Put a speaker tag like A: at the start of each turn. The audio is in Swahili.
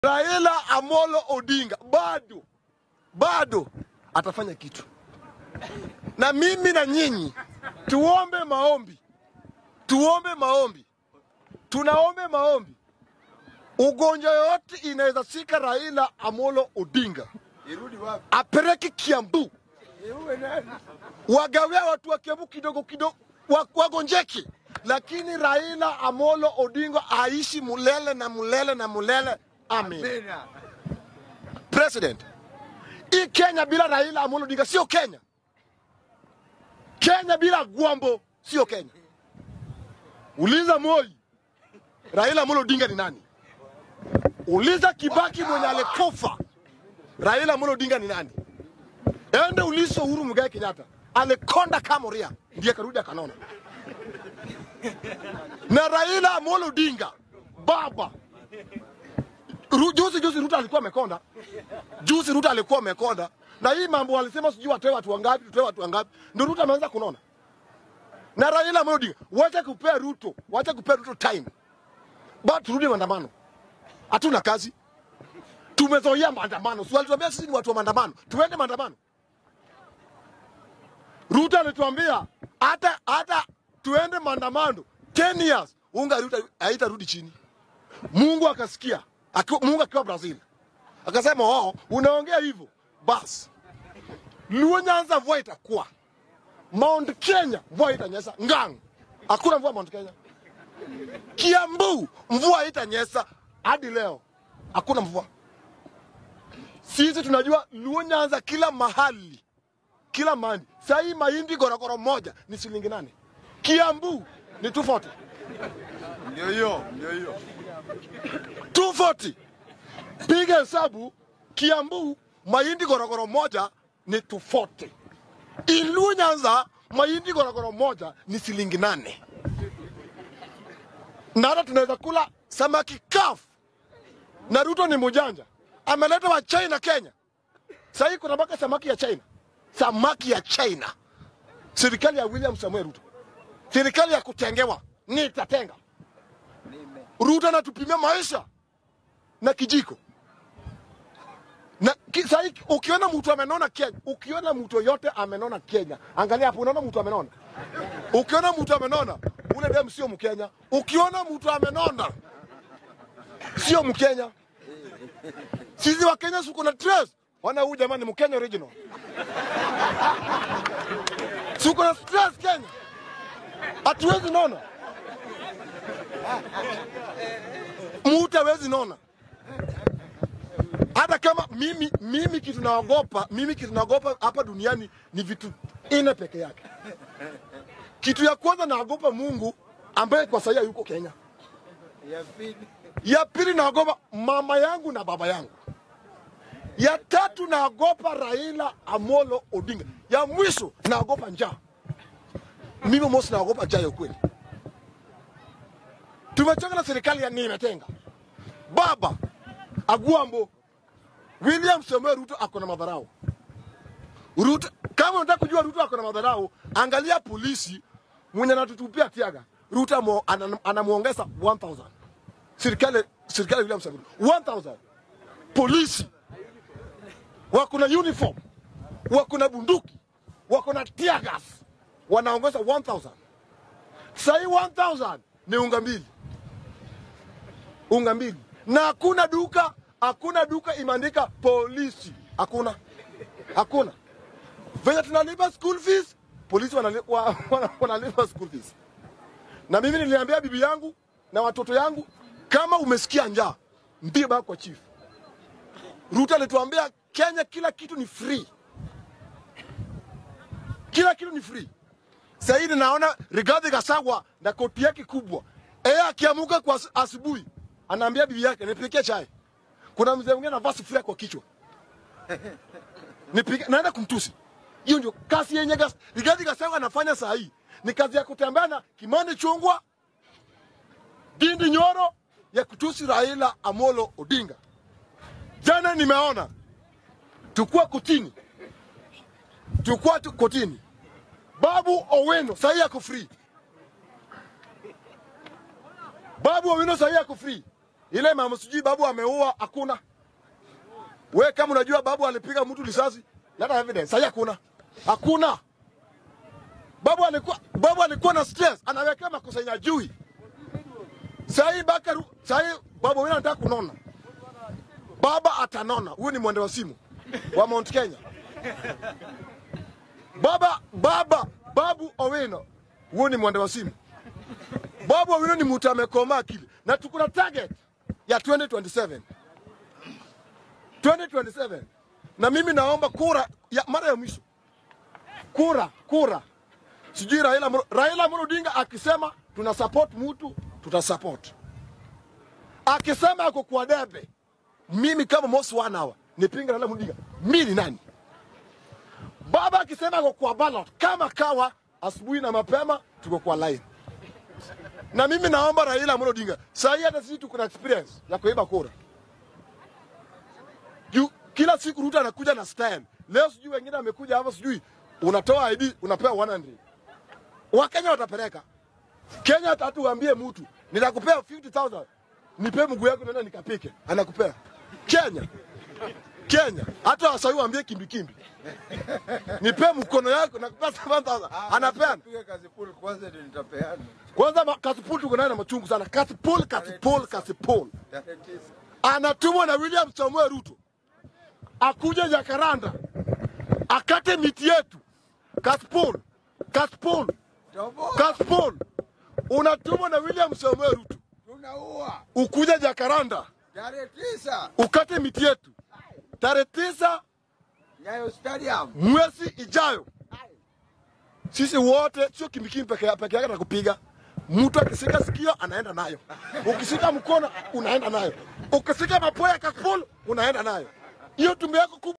A: Raila Amolo Odinga bado bado atafanya kitu, na mimi na nyinyi tuombe maombi, tuombe maombi, tunaombe maombi. Ugonjwa yoyote inaweza shika Raila Amolo Odinga,
B: Irudi wapi?
A: apeleke Kiambu,
B: Iwe nani?
A: wagawia watu wa Kiambu kidogo kidogo, wa- wagonjeke, lakini Raila Amolo Odinga aishi mulele na mulele na mulele. Amen.
B: Tena.
A: President, hii Kenya bila Raila Amolo Odinga sio Kenya. Kenya bila Gwambo sio Kenya. Uliza Moi, Raila Amolo Odinga ni nani? Uliza Kibaki mwenye alikufa, Raila Amolo Odinga ni nani? Ende ulizo Uhuru Muigai Kenyatta, alikonda Kamoria ndiye karudi akanona. Na Raila Amolo Odinga baba Ru- juzi juzi Ruto alikuwa amekonda, juzi Ruto alikuwa amekonda, na hii mambo walisema sijui watoe watu wangapi, tutoe watu wangapi, ndio Ruto ameanza kunona. Na Raila Amolo Odinga, wacha kupea Ruto, wacha kupea Ruto time, ba turudi maandamano. Hatuna kazi, tumezoea maandamano. Si walituambia sisi ni watu wa maandamano, tuende maandamano. Ruto alituambia hata hata tuende maandamano 10 years, unga Ruto haitarudi chini. Mungu akasikia akiwa, Mungu akiwa Brazil akasema, oh, unaongea hivyo basi, Luo Nyanza mvua itakuwa, Mount Kenya mvua itanyesha, Ngang hakuna mvua Mount Kenya, Kiambu mvua haitanyesha hadi leo, hakuna mvua. Sisi tunajua Luo Nyanza kila mahali, kila mahali. Saa hii mahindi gorogoro moja ni shilingi nane, Kiambu ni 240
B: Ndio hiyo, ndio hiyo.
A: 240. Piga hesabu, Kiambu mahindi gorogoro moja ni 240. Ilu Nyanza mahindi gorogoro moja ni shilingi nane. Na hata tunaweza kula samaki kafu. Na Ruto ni mujanja, ameleta wa China Kenya. Sahii kuna mpaka samaki ya China, samaki ya China. Serikali ya William Samuel Ruto, serikali ya kutengewa, nitatenga. Ruto anatupimia maisha na kijiko na ki, sahi, ukiona mtu amenona Kenya, ukiona mtu yote amenona Kenya, angalia hapo, unaona mtu amenona. Ukiona mtu amenona, ule dem sio Mkenya. Ukiona mtu amenona, sio Mkenya. Sisi wa Kenya suko na stress, wana huyu jamani, Mkenya original. Suko na stress Kenya, hatuwezi nona, mtu hawezi nona hata kama mimi mimi kitu naogopa mimi kitu naogopa hapa duniani ni vitu ine peke yake. Kitu ya kwanza naogopa Mungu ambaye kwa sasa yuko Kenya.
B: Ya pili.
A: Ya pili naogopa mama yangu na baba yangu. Ya tatu naogopa Raila Amolo Odinga. Ya mwisho naogopa njaa. Mimi mosi naogopa njaa ya ukweli. Tumechoka na serikali ya nimetenga. Baba Agwambo William Samoei Ruto ako na madharau. Ruto, kama unataka kujua Ruto ako na madharau, angalia polisi mwenye anatutupia tiaga. Ruto amo- anam- anamuongeza 1000. Serikali serikali ya William Samoei Ruto 1000. Polisi wako na uniform, wako na bunduki, wako na tear gas, wanaongeza 1000. Sasa hii 1000 ni unga mbili unga mbili na hakuna duka hakuna duka imeandika polisi hakuna hakuna venye tunalipa school fees polisi wanali- wa- wana- wanalipa school fees na mimi niliambia bibi yangu na watoto yangu kama umesikia njaa mpige baba kwa chief Ruto alituambia Kenya kila kitu ni free kila kitu ni free sasa hivi naona Rigathi Gachagua na koti yake kubwa yeye akiamuka kwa as- asubuhi anaambia bibi yake nipikie chai. Kuna mzee mwingine anavaa sufuria kwa kichwa, nipike, naenda kumtusi. Hiyo ndio kazi yenye gas, Rigathi Gachagua anafanya saa hii, ni kazi ya kutembea na Kimani Chungwa, Ndindi Nyoro ya kutusi Raila Amolo Odinga. Jana nimeona tukua kotini, tukua tu kotini, Babu Owino saa hii yako free. Babu Owino saa hii yako free. Ile mama sijui babu ameua, hakuna. We kama unajua babu alipiga mtu risasi, leta evidence. Sasa hakuna, hakuna. Babu alikuwa babu alikuwa na stress, anawekea makosa yenye ajui. Sasa hii baka sasa hii babu wewe anataka kunona. Baba atanona. Huyu ni mwende wa simu wa Mount Kenya. Baba baba babu Owino, huyu ni mwende wa simu. Babu Owino ni mtu amekoma akili, na tuko na target ya 2027 2027 na mimi naomba kura ya mara ya mwisho, kura kura, sijui Raila Amolo- Raila Amolo Odinga akisema tuna support mtu tuta support, akisema ako kwa debe, mimi kama Mosi one hour nipinga Raila Amolo Odinga, mimi ni nani? Baba akisema ako kwa ballot kama kawa, asubuhi na mapema tuko kwa line na mimi naomba Raila Amolo Odinga, saa hii hata sisi tuko na experience ya kuiba kura. Juu kila siku Ruto anakuja na stand. Leo sijui wengine wamekuja hapa, sijui unatoa ID unapewa 100. Wakenya watapeleka Kenya, hata hatu uambie mtu nitakupea 50000 nipe mguu yako nenda nikapike, anakupea Kenya. Kenya hata wasai waambie kimbi kimbi, nipe mkono yako nakupea 7000 anapeana.
B: Piga kazi pool kwanza ndio nitapeana.
A: Kwanza ma- Kasipul tuko naye na machungu sana. Kasipul, Kasipul, Kasipul
B: Tarehe tisa.
A: anatumwa na William Samuel Ruto akuje Jakaranda akate miti yetu. Kasipul, Kasipul,
B: Toboa.
A: Kasipul unatumwa na William Samuel Ruto
B: Tunaua.
A: ukuje Jakaranda
B: Tarehe tisa.
A: ukate miti yetu tarehe tisa
B: Nyayo Stadium.
A: mwezi ijayo. Sisi wote sio kimbikimu peke ya- peke yake na kupiga. Mtu akisika sikio anaenda nayo, ukisika mkono unaenda nayo, ukisika mapua ya Kasipul unaenda nayo. Hiyo tumbo yako kubwa